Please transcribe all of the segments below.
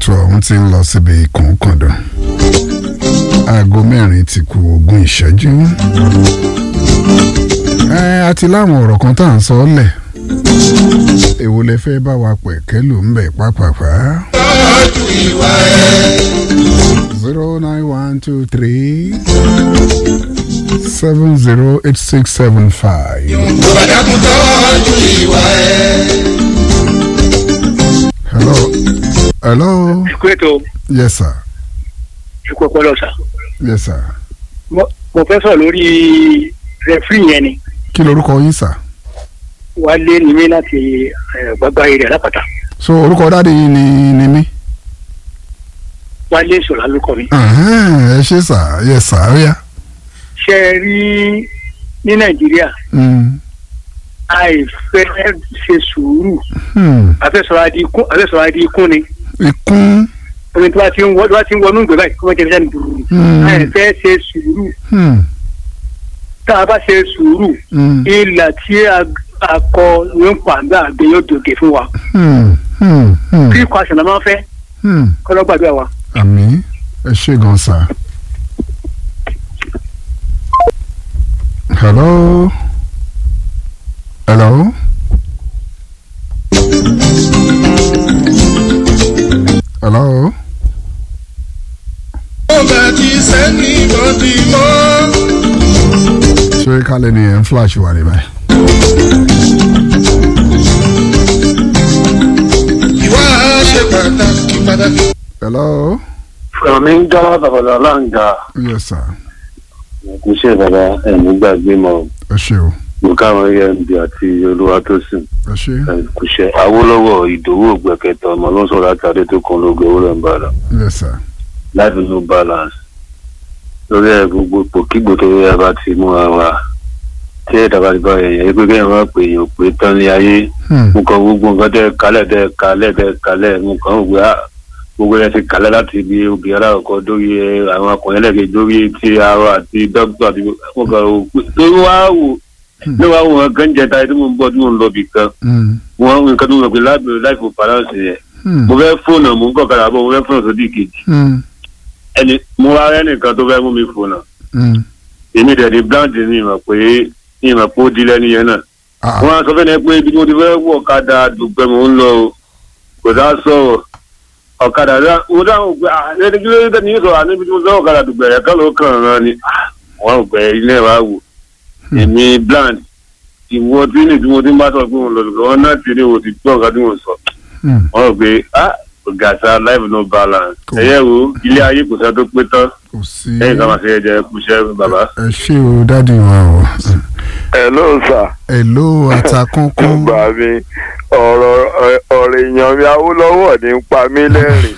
ètò ọ̀hún ti ń lọ síbi kọ̀ọ̀kọ̀dọ̀ aago mẹ́rin ti kù ogún ìṣẹ́jú ẹ àti láwọn ọ̀rọ̀ kan tá à ń sọ ọ́ lẹ̀ èwo lẹ fẹ́ bá wa pẹ̀kẹ́ ló ń bẹ̀ pápápá. tọ́jú ìwà ẹ̀. zero nine one two three seven zero eight six seven five. Bàdàkùn tọ́jú ìwà ẹ̀. hello hello Ẹ̀kú ètò yes sir ẹ̀kú ọpọlọ sà. yes sir Mo mo fẹ́ sọ̀rọ̀ lórí rẹfúrì yẹn ni. kí lorúkọ yín sir Wálé ni mí láti eh, gbàgbá eré alápàtà. so orúkọ dáàdi yìí ni ni mí. Wálé ìṣòro alúkọ mi. Ẹ̀hẹ́n, ẹ ṣe sà yes sir ó yá. Ṣé ẹ rí ní Nàìjíríà Mm, àìfẹ́ ṣe sùúrù hmm, àfẹ́sọ̀rọ̀ adi ikún àfẹ́sọ̀rọ̀ adi ikún ni. ikún Omi tí wọ́n ti ń wọ tí wọ́n ti ń wọnú ìgbẹ́ báyìí kí wọ́n jẹ́ níjà ní burúkú. Hmm. Àìfẹ́ ṣe sùúrù hmm, tá a bá ṣe sùúrù hmm, ìlà tí a a kọ ní pàǹdà àgbẹ̀ yóò dògè fún wa. hmm, hmm, hmm, Kí ikọ̀ àṣà náà máa ń fẹ́ hmm. kọ́ lọ́gbàdúrà wa. àmì ẹ ṣe gan sà. hello hello. hello. Ó bá ti sẹ́ni bọ́dì mọ́. ṣé kálẹ̀ ni ẹ̀ ń flash wà ní báyìí. Ìwà ṣe pàtàkì pàtàkì. hello. Fúnmi ń dá babalọ láǹgà yes sir kò ṣe bàbá ẹ̀mí gbàgbé mọ́ ẹ ṣe o mo káwọn emd àti olúwatósìn ẹ ṣe kò ṣe awólọ́wọ̀ ìdòwò ògbẹ́kẹ̀tọ̀ ọmọ ló ń sọ̀rọ̀ láti adé tó kan lóògùn owó rẹ̀ ń bára yes sir life no balance lórí ẹ̀ gbogbo pòkígbò tó yẹ bá ti mú wa wá tí ẹ̀dá bá ti bá èèyàn yẹ pé kéèyàn máa pè èèyàn pé tán ní ayé Hmm, mo kàn gbogbo nǹkan tẹ́ kalẹ̀ tẹ́ kalẹ̀ tẹ́ kalẹ̀ mo kàn ń gbé á gbogbo ẹ̀ ti kalẹ̀ láti ibi obìnrin alákọ̀ọ́kọ́ dórí ẹ, àwọn akọ̀yìn ẹlẹ́gẹ̀ẹ́ dórí ti arọ àti dókítà àti mo kàn ó pé tó wá wò ní wàá wò wọn kàn jẹ táyé tí mo ń bọ̀ tí mo ń lọ bì kan hmm, wọn nǹkan tó ń lọ pé láìpẹ́ láìpẹ́ balance yẹn hmm, mo fẹ́ fóònù mo ń kọ̀ kára bọ̀ mo fẹ́ fóònù sódì kejì hmm, ẹni mo wá rẹ́ nìkan tó fẹ́ mú mi fóònù hmm. èmi dẹ̀ ní blanche ní ìmọ̀ pé ìmọ̀ pé ó di lẹ́ni yẹn náà Ah, wọn á sọ fẹ́ni pé ibi tí mo ti fẹ́ wọ ọ̀kadà dùgbẹ́ mò ń lọ o kò dá sọ̀rọ̀ ọ̀kadà dá mo dáhùn pé ah ẹni kí ló dé tẹ́ni yóò sọ̀rọ̀ àní ibi tí mo ti fẹ́ ọ̀kadà dùgbẹ́ rẹ̀ kọ́ ló kàn án ni Ah, wọn ò gbẹ ilé wa wò èmi bland ìwọ tí ní tí mo ti ń bá sọ pé mo lọ dùgbẹ́ wọn náà ti ní o ti gbọ́ nǹkan tí mo sọ hmm. wọn ò gbé ah gàṣà life no balance Cool. ẹ̀yẹ́ wo ilé ayé kò sẹ́ tó pé tán kò sí lẹ́yìn ká máa ṣe ẹ̀jẹ̀ kúṣẹ́ bàbá. ẹ ṣé o dádì wa o hello sir èlò àtàkùnkùn gbà mí ọ̀rọ̀ ọ̀rọ̀ èèyàn mi awólọ́wọ̀ ní ń pa mí lẹ́rìn.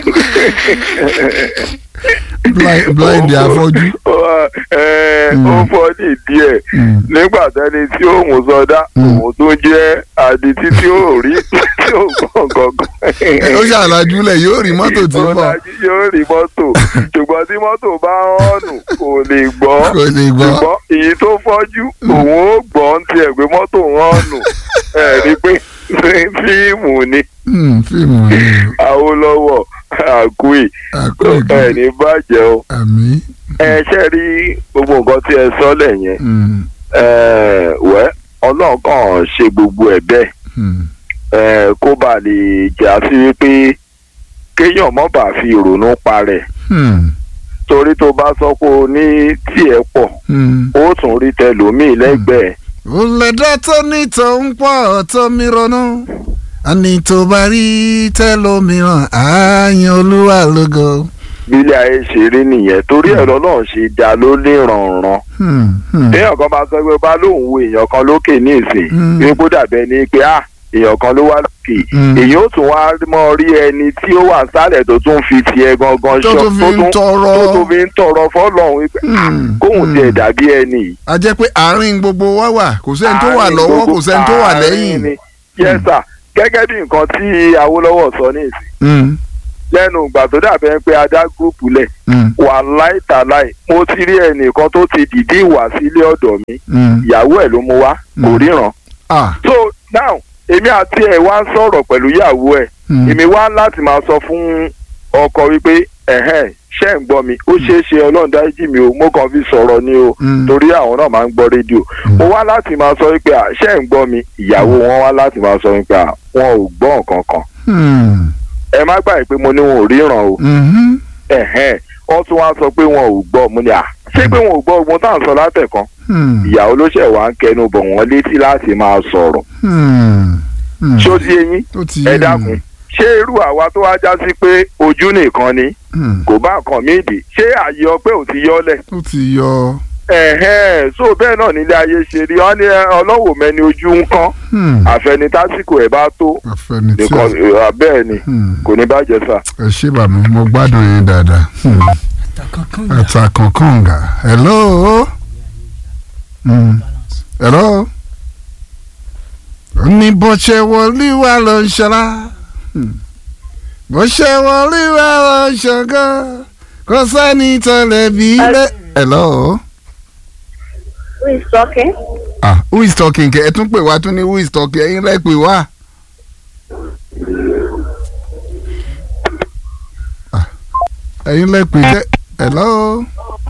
Blind- blind afọ́jú ẹ ó fọ́ ní díẹ̀ Hmm, nígbà tẹ́ni tí òun sọdá Mm. òun tó jẹ́ adití tí ó rí tí ó gbọ̀n gangan. ó ṣàlàjúlẹ̀ yóò rí mọ́tò tí ń bọ̀ Ọlájí yóò rí mọ́tò ṣùgbọ́n tí mọ́tò bá ń hànù kò lè gbọ́ kò lè gbọ́ ṣùgbọ́n èyí tó fọ́jú òun ó gbọ́ ń tiẹ̀ pé mọ́tò ń hànù ẹ̀ rí pé fíìmù ni Hmm, fíìmù ni Awólọ́wọ̀ àgùì o àkókò ẹ̀ ní bàjẹ́ o àmì ẹ ṣe rí gbogbo nǹkan tí ẹ sọ lẹ̀ yẹn hmm, ẹ, wẹ́ ọlọ́run kàn ṣe gbogbo ẹ̀ bẹ́ẹ̀ hmm, ẹ, kó bàa lè jà sí wípé kéèyàn mọ́ bá fi ìrònú parẹ́ hmm, torí tó bá sọ pé o ní tiẹ̀ pọ̀ hmm. ó tún rí tẹlòmíì lẹ́gbẹ̀ẹ́ ó lẹ́dá tó ní tó ń pọ̀ tó mi ronú àní tó bá rí tẹ́lómìíràn ààyàn olúwa lógo. bílẹ̀ ayé ṣe rí nìyẹn torí ẹ̀rọ náà ṣe dá ló lè rànran Hmm, hmm, téèyàn kan bá sọ pé bá lóun wo èèyàn kan lókè ní ìsìn Mm. pé kó dàbẹ́ ni pé ah èèyàn kan ló wá lókè Mm. èyí ó tún wá mọ rí ẹni tí ó wà sálẹ̀ tó tún fi tiẹ̀ gangan tó ṣọ́ tún fi ń tọrọ. tó tún fi ń tọrọ fọ́lọ́run wípé Hmm, kóun hmm. tiẹ̀ dàbí ẹni yìí. a jẹ́ pé àárín gbogbo wa wà kò sẹ́ni tó wà Àárín lọ́wọ́ gbogbo- kò sẹ́ni tó wà àárín lẹ́yìn. ni. yes sir gẹ́gẹ́ bí nǹkan tí Awólọ́wọ̀ sọ ní ìsìn Hmm, lẹ́nu ìgbà tó dàbẹ́ pé adá gúrùpù lẹ̀ hmm, wà láìtàláì mo ti rí ẹnìkan tó ti dìde ìwà sílé ọ̀dọ̀ mi hmm. ìyàwó ẹ̀ ló mú wá kò Mm. ríran ah so now èmi àti ẹ̀ wá ń sọ̀rọ̀ pẹ̀lú ìyàwó ẹ̀ Hmm. èmi wá láti máa sọ fún ọkọ wípé ẹ̀hẹ́n ṣẹ́ ń gbọ́ mi ó ṣeé ṣe ọlọ́run dáríjì mi o mo kàn fi sọ̀rọ̀ ni o Hmm. torí àwọn náà máa ń gbọ́ rédíò mo wá láti máa sọ wípé à, ṣẹ́ ń gbọ́ mi ìyàwó wọn wá láti máa sọ wípé à, wọn ò gbọ́ nǹkan kan Hmm. ẹ má gbàgbé pé mo ní wọn ò ríran o Mhm. ẹ̀hẹ́n wọ́n tún wá sọ pé wọn ò gbọ́ mo ní à ṣé pé wọn ò gbọ́ ogun tá à ń sọ látẹ̀kan Hmm. ìyàwó ló ṣẹ̀ wá ń kẹnu bọ̀ wọ́n létí láti máa sọ̀rọ̀ Hmm. Hmm. ṣó di eyín ó ti ẹ yé mi. dákun ṣé irú àwa tó wá já sí pé ojú nìkan ni Hmm. kò bá nǹkan míì dì ṣé àyè ọpẹ́ ò ti yọlẹ̀ ó ti yọ. ẹ̀hẹ́n so bẹ́ẹ̀ náà nílé ayé ṣe rí wọ́n ní ẹ, ọlọ́wọ́ mẹ́ni ojú ń kán Hmm. àfẹni tásìkò ẹ̀ bá tó àfẹnití nìkan ẹ̀, bẹ́ẹ̀ ni Hmm. kò ní bàjẹ́ sà. ẹ ṣé bàmí mo gbádùn yín dáadáa. Hmm. àtàkànkànga hello. Hmm. hello. ó ní bó ṣe wọlé wà ló ń ṣọlá. Hmm. bó ṣe wọlé wà ló ń ṣọgán kò sẹ́ni tó lè bí lé. hello. Who is talking? ah who is talking kẹ ẹ tún pè wá tún ní who is talking ẹ̀yin lẹ pè wá. Ah, ẹ̀yin lẹ pè jẹ hello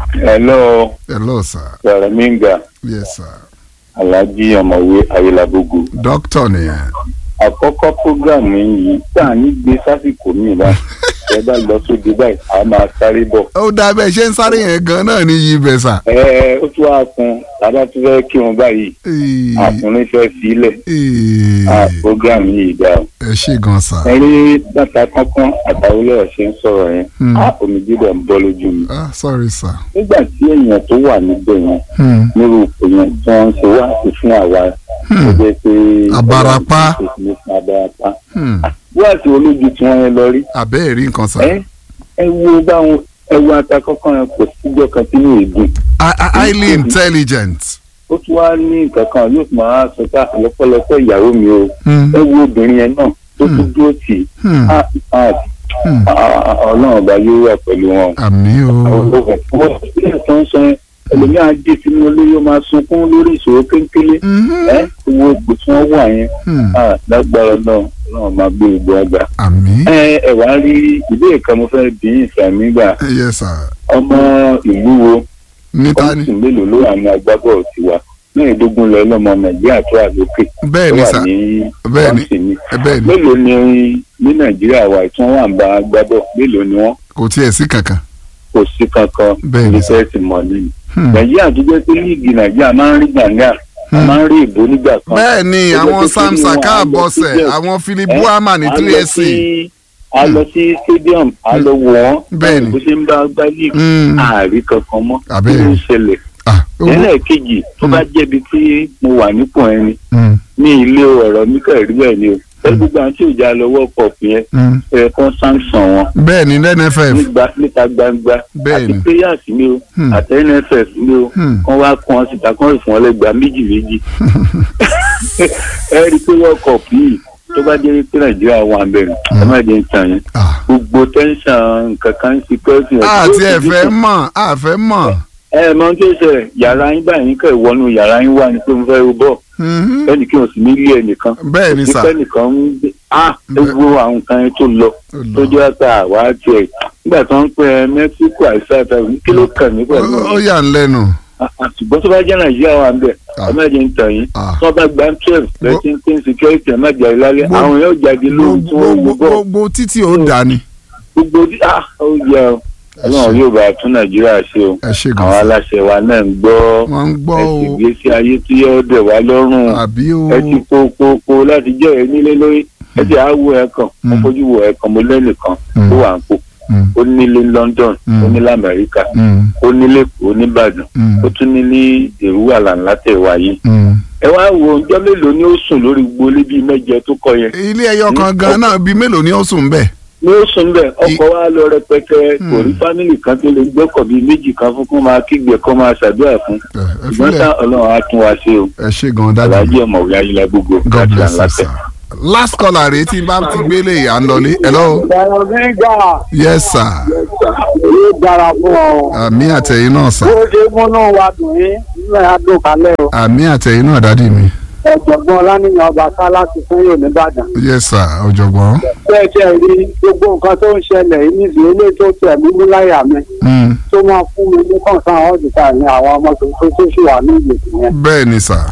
hello hello sir saraminga yes sir alhaji ọmọwé ayélujábógo doctor nìyẹn àkọ́kọ́ programu yìí tá à ń gbé sásìkò mi bá ẹ bá lọ sóde báyìí a máa sáré bọ̀. ó dá bẹ́ẹ̀ ṣe ń sáré yẹn gan náà ní yí bẹ́ẹ̀ sà. ẹ ẹ ó tún wá kun tàbá tún fẹ́ kí wọn báyìí Ee, àkùnrin fẹ́ sílẹ̀ ee, a programu yìí dá o. ẹ ṣe gan sà. ẹ rí bàtà kankan àtàwọlé ọ̀sẹ̀ ń sọ̀rọ̀ yẹn Hmm. a omi dídọ̀ ń bọ́ lójú mi. ah sorry sir. nígbà tí èèyàn tó wà níbẹ̀ yẹn Hmm. nírú ipò yẹn tí wọ́n ń ṣe wá sí fún àwa Hmm. tó jẹ́ pé Abarapá. abarapá Hmm. wáàsí olójú tí wọ́n yẹn lọ rí àbẹ́ẹ̀ rí nǹkan sà. ẹ ẹ wo báwọn ẹ wo ata kọ́kọ́ yẹn kò síjọ́ kan tí ní èdè Ah, ah, highly intelligent. ó tún wá ní nǹkan kan yóò tún máa sọ pé lọ́pọ̀lọpọ̀ ìyàwó mi o Hmm. ẹ wo obìnrin yẹn náà tó tún Hmm. dúró tì í Hmm. Ah, ah, Hmm. ah, ah, ọlọ́run ọba yóò wà pẹ̀lú wọn. àmì o. wọ́n ti tó ń sọ yẹn ẹlòmíà dé sínú ilé yóò máa sunkún lórí ìṣòro kéńkélé Mhm. ẹ wo ipò tí wọ́n wà yẹn Hmm. Ah, lágbára náà náà máa gbé ìgbó àgbà. àmì. ẹ ẹ wá rí ìbéèrè kan mo fẹ́ bí ìsàmì gbà yes sir. ọmọ ìlú wo níta ni. kọ́ńtì mélòó ló wà ní agbábọ̀ tiwa mẹ́ẹ̀ẹ́dógún lọ lọ́mọ nàìjíríà tó wà lókè bẹ́ẹ̀ tó ni wà sà ní bẹ́ẹ̀ ni kọ́ńtì mi bẹ́ẹ̀ ni mélòó ni ní nàìjíríà wa tí wọ́n wà ń bá agbábọ̀ mélòó ni wọ́n kò tiẹ̀ sí kankan. kò sí kankan Bẹ́ẹ̀ ni sà. ìfẹ́ ti mọ̀ nínú Hmm. nàìjíríà tó jẹ́ pé líìgì nàìjíríà máa ń rí gbàngà a Hmm. máa ń rí ìbò nígbà kan bẹ́ẹ̀ ni Ó jẹ́ àwọn pé sam kí ni saka wọ́n á lọ àbọ̀sẹ̀ sí àwọn philip Eh, buhama ní a three lọ ac. sí- a lọ sí stadium a lọ wọ̀ wọ́n Bẹ́ẹ̀ ni. bó ṣe ń bá gbá líìgì Hmm. ààrí kankan mọ́ Àbẹ́ẹ̀ kí ló ń ni. ṣẹlẹ̀ Ah, owó- ẹlẹ́ẹ̀kejì tó bá jẹ́bi tí mo wà nípò ẹni Hmm. ní ilé ọ̀rọ̀ mi kàn rí bẹ́ẹ̀ ni o ẹ gbogbo àwọn tí ò já lọ́wọ́ pọ̀ yẹn Hmm. ẹ kàn sanction wọn bẹ́ẹ̀ ni nff. nígbà níta gbangba Bẹ́ẹ̀ àti ni. players ni o Hmm. àti nff ni o Hmm. kàn wá kàn án síta kàn rí fún ọ lẹ́gbàá méjì méjì ẹ rí i pé world cup yìí tó bá jẹ́ pé nàìjíríà wà bẹ̀rẹ̀ ẹ má jẹ́ ń tàn yẹn Ah. gbogbo tẹ́ńsán nǹkan kan security àti ẹ̀fẹ̀ mọ̀ àfẹ́ mọ̀. ẹ mọ tó ṣẹlẹ̀ yàrá yín báyìí kẹ́ ìwọ́nú yàrá yín wà ní pé mo fẹ́ ro bọ́ọ̀ Mhm. ẹnì kí n sì ní ilé ẹnìkan bẹ́ẹ̀ ni sà. ìpẹ́ nìkan ń gbé ah ewu àwọn nǹkan yẹn tó lọ tó jẹ́ pé àwa tiẹ̀ nígbà tó ń pẹ́ mẹ́síkò àìsàn kí ló kàn mí pẹ̀lú ó ó yà ń lẹ́nu. ṣùgbọ́n tó bá jẹ́ nàìjíríà wà ń bẹ̀ Ah. ẹ má jẹ́ ń tàn yín Ah. tó bá gba twelve thirteen ten security ẹ má jà lálẹ́ Gbo- àwọn yóò jáde lóhun tí wọ́n gbogbo wọ bọ́ gbogbo títí ó dà ní. gbogbo dí- ah ó yẹ ọ ọlọ́run yóò bá tún nàìjíríà ṣe o ẹ ṣe àwọn gan sa. aláṣẹ wa náà ń gbọ́ wọ́n ń gbọ́ ẹ̀sìn o ìgbésí ayé tí yóò dẹ̀ wá lọ́rùn àbí o. ẹ ti kó kó kó láti jẹ́ ẹ nílé lórí ẹ ti àwọ̀ ẹ kàn mo Mm. fojú wo ẹ kàn mo lẹ́nìkan Mm. ó wà ń kó Mm. ó nílé London Mm. ó nílé Amẹ́ríkà Mm. ó nílé Èkó nìbàdàn Mm. ó tún nílé èrúwà làǹlà tẹ̀ wáyé Mm. ẹ wá wo ọjọ́ mélòó ni ó sùn lórí gbolé bíi mẹ́jẹ tó kọ yẹn ilé ẹyọ kan gan náà bíi mélòó ni ó sùn bẹ́ẹ̀. ni ó sùn bẹ́ẹ̀ ọkọ̀ wa lọ rẹpẹtẹ Mm. kò rí fámìlì kan tó lè gbọ́kọ̀ bíi méjì kan fún kó máa kígbe kó máa ṣàdúrà fún ẹ ẹ ṣùgbọ́n tá filẹ̀ Ọlọ́run á tún wa ṣe o ẹ ṣe gan dájú. aláàjì ọmọwé ayélujára gbogbo God láti bless you àǹlàtẹ̀. sir. last caller rèé tí n bá ti gbélé à ń lọlé. hello. Ẹ̀rọ nígbà yes sir. yóò dára fún ọ. àmì àtẹ̀yìn náà sir. Bó ṣe múnú wa dùn yín, nínú ẹ̀ á dùn kálẹ̀ o. àmì àtẹ̀yìn náà dádì mi. ọ̀jọ̀gbọ́n ọlánìyàn ọba sálá ti fún yóò nìbàdàn. yes sir ọ̀jọ̀gbọ́n. bẹ́ẹ̀ tẹ́ rí gbogbo nǹkan tó ń ṣẹlẹ̀ yìí níbi ilé tó tẹ̀ mímú láyà mi Mm, tó máa fún mi ní kọ̀ǹsán ọ̀dùnkà ní àwọn ọmọ tuntun tó sì wà ní ìgbèkùn yẹn. bẹ́ẹ̀ ni sà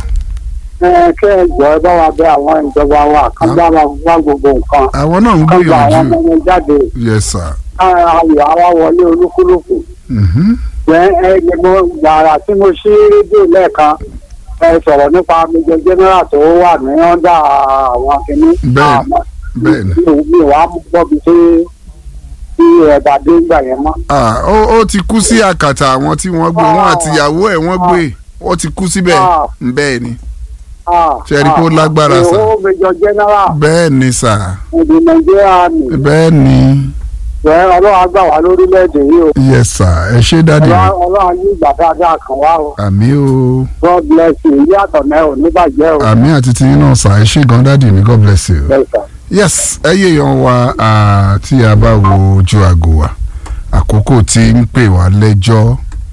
ẹ kẹ́ ẹ jọ ẹ bá wa bẹ àwọn ìjọba wa kán bá wa wá gbogbo nǹkan àwọn náà ń kán gba àwọn gbìyànjú ọmọ yẹn jáde yes sir. ayọ̀ àwa wọlé olúkúlùkù. Mhm. ẹ ẹ ẹ mo gbàrà tí mo ṣí rédíò lẹ́ẹ̀kan ẹ sọ̀rọ̀ nípa méjọ general tó wà ní ọ́ndà àwọn kìíní. Bẹ́ẹ̀, Àmọ́ bẹ́ẹ̀ ni. mi ò mi ò wá gbọ́ bí tí tí ẹ̀bà dé ń gbà yẹn mọ́. Ah, ó ó ti kú sí àkàtà àwọn tí wọ́n gbé wọn àti ìyàwó ẹ̀ wọ́n gbé ó ti kú síbẹ̀ Ah. bẹ́ẹ̀ ni Ah, Ṣé ẹ rí pé ó ah, lágbára, sà? ó méjọ general bẹ́ẹ̀ ni sà ìdí nàìjíríà mi bẹ́ẹ̀ ni ẹ ọlọ́run á gbà wá lórílẹ̀‐èdè yìí o yes sir ẹ ṣé dáàdi Ọlọ́run ọlọ́run ní ìgbà dáadáa kan wá o àmì o god bless you ilé àtọ̀nẹ́ ò ní bàjẹ́ o. àmì àti tiyín náà sà ẹ ṣé gan dáàdi mi god bless you. Yes, sir. yes ẹ yé yan wa ah, tí a bá wo ojú aago wa àkókò tí ń pè wá lẹ́jọ́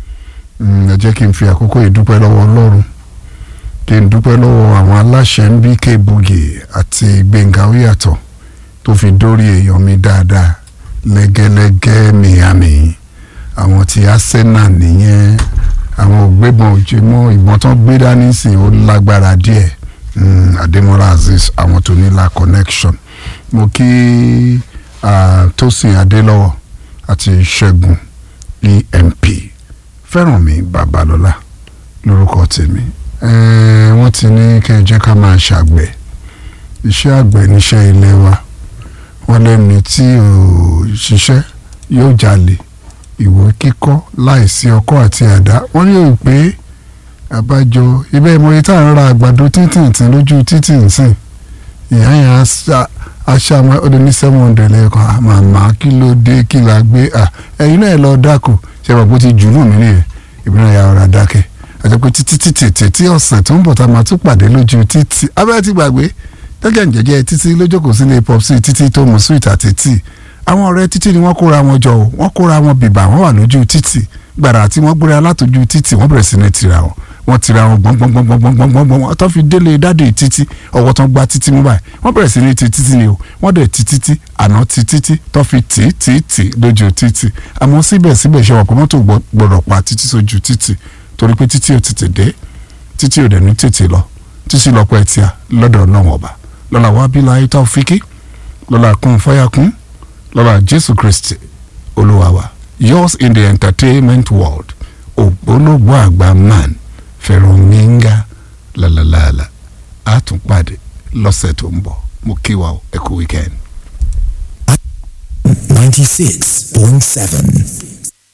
Mm, ẹ jẹ́ kí n fi àkókò yìí dúpẹ́ lọ́wọ́ ọlọ́run kí n dúpẹ́ lọ́wọ́ àwọn aláṣẹ ń bí kébugi àti gbẹ̀ngà oyàtọ̀ tó fi dórí èèyàn mi dáadáa lẹ́gẹ́lẹ́gẹ́ miami àwọn ti arsenal nìyẹn àwọn ògbébọn òjò mọ́ ìbọn tán gbé dání sí i ó lágbára díẹ̀ Mm, Adémọ́lá Azeez àwọn tó nílá connection mo kí ah, Tósìn Adélọ́wọ̀ àti Ṣẹ́gun EMP fẹ́ràn mi Babalọ́lá lórúkọ tèmi Eh, wọ́n ti ní kẹ́ ẹ jẹ́ ká máa ṣàgbẹ̀ iṣẹ́ àgbẹ̀ níṣẹ́ ilé wa wọ́n lẹ́ni tí ò ṣiṣẹ́ yóò jalè ìwé kíkọ́ láìsí ọkọ́ àti àdá wọ́n ní òun pé àbájọ ibẹ̀ ìmọ̀ye tá à ń ra àgbàdo títìǹtìn lójú títìǹtìn ìyá yẹn á ṣá- á ṣàmọ́ ọdún ní seven hundred lẹ́ẹ̀kan màmá kí ló dé kí la gbé à ẹ̀yin náà lọ dáko ṣe wà bó ti jù lù mí nìyẹn ìbílẹ̀ ya ọ̀rọ̀ dákẹ́ àti pé títí títí títí ọ̀sẹ̀ tó ń bọ̀ tá a máa tún pàdé lójú títì abẹ́rẹ́ ti gbàgbé tẹ́gẹ̀ ń jẹ́jẹ́ títí lójókòó sílé pop sí títí tó mu sweet àti tíì àwọn ọ̀rẹ́ títí ni wọ́n kóra wọn jọ o wọ́n kóra wọn bìbà wọ́n wà lójú títì gbàrà tí wọ́n gbéra látòjú títì wọ́n bẹ̀rẹ̀ sí ní tira wọn wọ́n tira wọn gbọ̀ngbọ̀ngbọ̀ngbọ̀ngbọ̀ngbọ̀ngbọ̀n wọ́n tó fi délé dáde títí ọwọ́ tó ń gba títí mú báyìí wọ́n bẹ̀rẹ̀ sí ní ti títí ni o wọ́n dẹ̀ ti títí àná ti títí tó fi tì í tì í tì í lójú títì àmọ́ síbẹ̀síbẹ̀ ṣe wà pé mọ́tò gbọ́- gbọ́dọ̀ pa títí sójú títì torí pé títí ò tètè dé títí ò dẹ̀ ní tètè lọ títí lọ́pọ̀ ẹtì à lọ́dọ̀ ọlọ́run ọba lọ́la wábílà ayé tá ò fi kí lọ́la kún fáyà kún lọ́la jésù kristi olúwa wa yours in the entertainment world ògbólógbò àgbà man fẹ̀rọ̀míńgá lálálàlà á tún pàdé lọ́sẹ̀ tó ń bọ̀ mo kí wa o ẹ kú weekend. 96.7